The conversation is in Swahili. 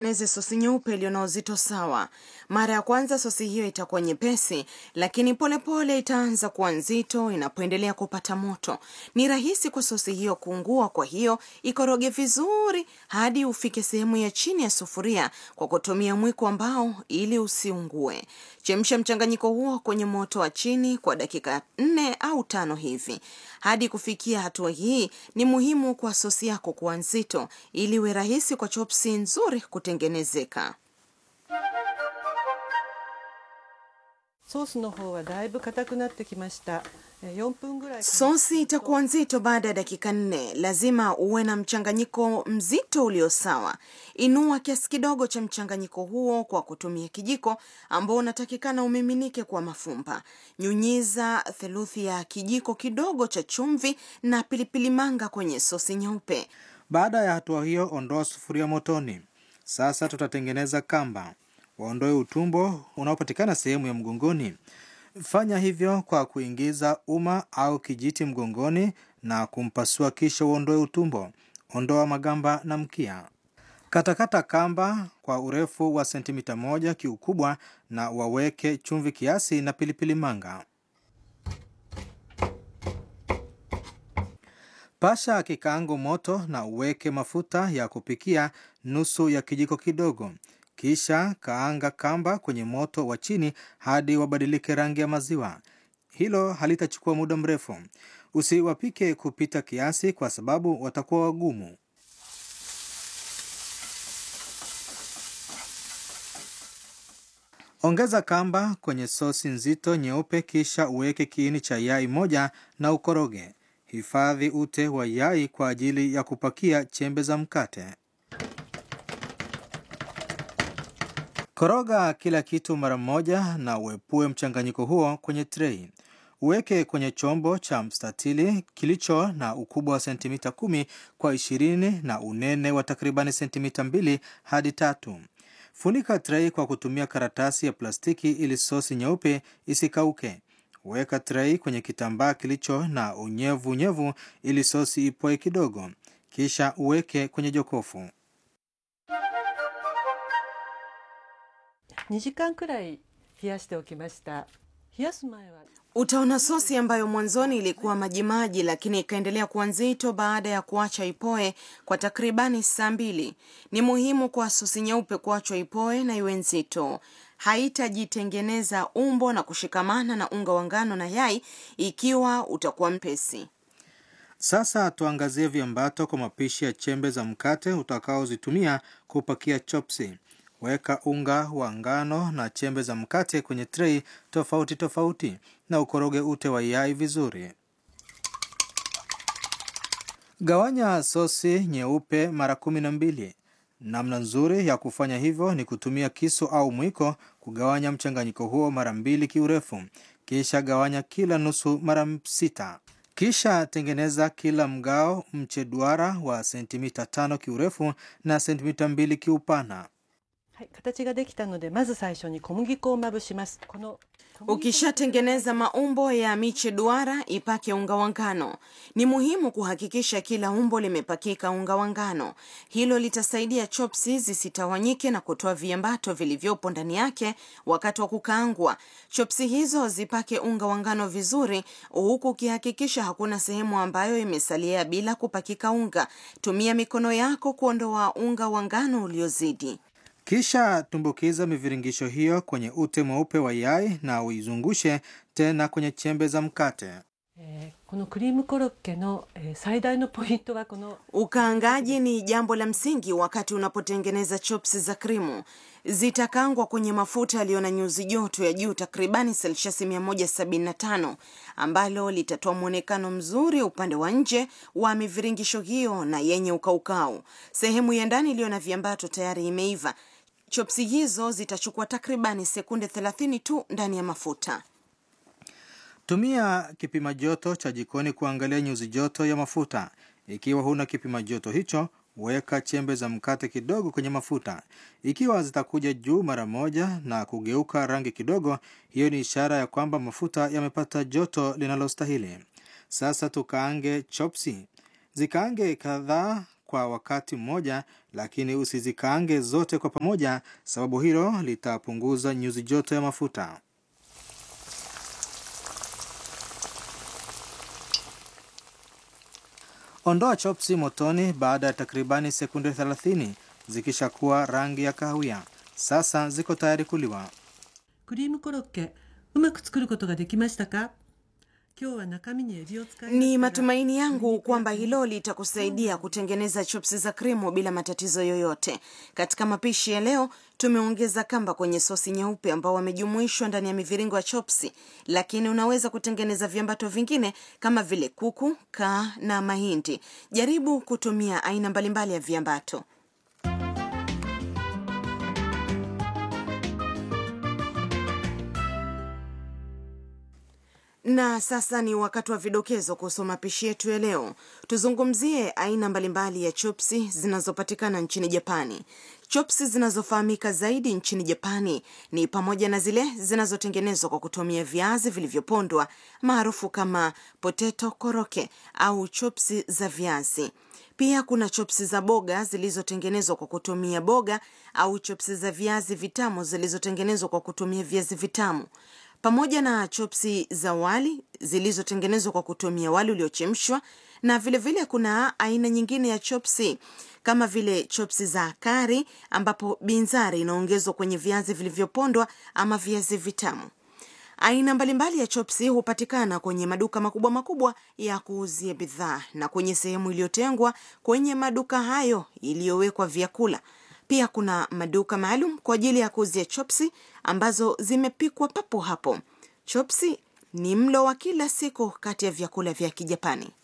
tutengeneze sosi nyeupe iliyo na uzito sawa. Mara ya kwanza sosi hiyo itakuwa nyepesi, lakini polepole pole itaanza kuwa nzito inapoendelea kupata moto. Ni rahisi kwa sosi hiyo kuungua, kwa hiyo ikoroge vizuri hadi ufike sehemu ya chini ya sufuria kwa kutumia mwiko wa mbao ili usiungue. Chemsha mchanganyiko huo kwenye moto wa chini kwa dakika nne au tano hivi. Hadi kufikia hatua hii, ni muhimu kwa sosi yako kuwa nzito ili iwe rahisi kwa chopsi nzuri kutengenezeka. ソースの方はだいぶ硬くなってきましたえー4分ぐらい Sosi itakuwa nzito baada ya dakika nne. Lazima uwe na mchanganyiko mzito ulio sawa. Inua kiasi kidogo cha mchanganyiko huo kwa kutumia kijiko ambao unatakikana umiminike kwa mafumba. Nyunyiza theluthi ya kijiko kidogo cha chumvi na pilipili manga kwenye sosi nyeupe. Baada ya hatua hiyo, ondoa sufuria motoni. Sasa tutatengeneza kamba. Waondoe utumbo unaopatikana sehemu ya mgongoni. Fanya hivyo kwa kuingiza uma au kijiti mgongoni na kumpasua, kisha uondoe utumbo. Ondoa magamba na mkia. Katakata kamba kwa urefu wa sentimita moja kiukubwa na waweke chumvi kiasi na pilipili manga. Pasha kikaango moto na uweke mafuta ya kupikia nusu ya kijiko kidogo. Kisha kaanga kamba kwenye moto wa chini hadi wabadilike rangi ya maziwa. Hilo halitachukua muda mrefu. Usiwapike kupita kiasi, kwa sababu watakuwa wagumu. Ongeza kamba kwenye sosi nzito nyeupe, kisha uweke kiini cha yai moja na ukoroge. Hifadhi ute wa yai kwa ajili ya kupakia chembe za mkate. Koroga kila kitu mara moja na uepue mchanganyiko huo kwenye trei. Uweke kwenye chombo cha mstatili kilicho na ukubwa wa sentimita kumi kwa ishirini na unene wa takribani sentimita mbili hadi tatu. Funika trei kwa kutumia karatasi ya plastiki ili sosi nyeupe isikauke. Weka trei kwenye kitambaa kilicho na unyevu unyevu ili sosi ipoe kidogo, kisha uweke kwenye jokofu. 2時間くらい冷やしておきました冷やす前は Utaona sosi ambayo mwanzoni ilikuwa majimaji lakini ikaendelea kuwa nzito baada ya kuacha ipoe kwa takribani saa mbili. Ni muhimu kwa sosi nyeupe kuachwa ipoe na iwe nzito. Haitajitengeneza umbo na kushikamana na unga wa ngano na yai ikiwa utakuwa mpesi. Sasa tuangazie viambato kwa mapishi ya chembe za mkate utakaozitumia kupakia chopsi. Weka unga wa ngano na chembe za mkate kwenye trei tofauti tofauti na ukoroge ute wa yai vizuri. Gawanya sosi nyeupe mara kumi na mbili. Namna nzuri ya kufanya hivyo ni kutumia kisu au mwiko kugawanya mchanganyiko huo mara mbili kiurefu, kisha gawanya kila nusu mara sita. Kisha tengeneza kila mgao mche duara wa sentimita tano kiurefu na sentimita mbili kiupana. はい、形ができたのでまず最初に小麦粉をまぶしますこの小麦粉 Ukishatengeneza maumbo ya miche duara, ipake unga wa ngano. Ni muhimu kuhakikisha kila umbo limepakika unga wa ngano. Hilo litasaidia chopsi zisitawanyike na kutoa viambato vilivyopo ndani yake wakati wa kukaangwa. Chopsi hizo zipake unga wa ngano vizuri, huku ukihakikisha hakuna sehemu ambayo imesalia bila kupakika unga. Tumia mikono yako kuondoa unga wa ngano uliozidi. Kisha tumbukiza miviringisho hiyo kwenye ute mweupe wa yai na uizungushe tena kwenye chembe za mkate. えーこのクリームコロッケの、えー最大のポイントはこの Ukaangaji ni jambo la msingi wakati unapotengeneza chopsi za krimu. Zitakangwa kwenye mafuta yaliyo na nyuzi joto ya juu takribani selshasi 175 ambalo litatoa mwonekano mzuri upande wa nje wa miviringisho hiyo na yenye ukaukau. Sehemu ya ndani iliyo na viambato tayari imeiva. Chopsi hizo zitachukua takribani sekunde 30 tu ndani ya mafuta. Tumia kipima joto cha jikoni kuangalia nyuzi joto ya mafuta. Ikiwa huna kipima joto hicho, weka chembe za mkate kidogo kwenye mafuta. Ikiwa zitakuja juu mara moja na kugeuka rangi kidogo, hiyo ni ishara ya kwamba mafuta yamepata joto linalostahili. Sasa tukaange chopsi. Zikaange kadhaa kwa wakati mmoja, lakini usizikaange zote kwa pamoja, sababu hilo litapunguza nyuzi joto ya mafuta. Ondoa chopsi motoni baada ya takribani sekunde 30 zikishakuwa rangi ya kahawia. Sasa ziko tayari kuliwa. クリームコロッケうまく作ることができましたか今日は中身にエビを使いま Ni したが matumaini yangu kwamba hilo litakusaidia kutengeneza chopsi za krimu bila matatizo yoyote. Katika mapishi ya leo, tumeongeza kamba kwenye sosi nyeupe ambao wamejumuishwa ndani ya miviringo ya chopsi, lakini unaweza kutengeneza viambato vingine kama vile kuku, kaa na mahindi. Jaribu kutumia aina mbalimbali ya viambato. Na sasa ni wakati wa vidokezo kuhusu mapishi yetu ya leo. Tuzungumzie aina mbalimbali ya chopsi zinazopatikana nchini Japani. Chopsi zinazofahamika zaidi nchini Japani ni pamoja na zile zinazotengenezwa kwa kutumia viazi vilivyopondwa maarufu kama potato koroke au chopsi za viazi. Pia kuna chopsi za boga zilizotengenezwa kwa kutumia boga au chopsi za viazi vitamu zilizotengenezwa kwa kutumia viazi vitamu pamoja na chopsi za wali zilizotengenezwa kwa kutumia wali uliochemshwa na vilevile vile kuna aina nyingine ya chopsi kama vile chopsi za kari ambapo binzari inaongezwa kwenye viazi vilivyopondwa ama viazi vitamu aina mbalimbali ya chopsi hupatikana kwenye maduka makubwa makubwa ya kuuzia bidhaa na kwenye sehemu iliyotengwa kwenye maduka hayo iliyowekwa vyakula pia kuna maduka maalum kwa ajili ya kuuzia chopsi ambazo zimepikwa papo hapo. Chopsi ni mlo wa kila siku kati ya vyakula vya Kijapani.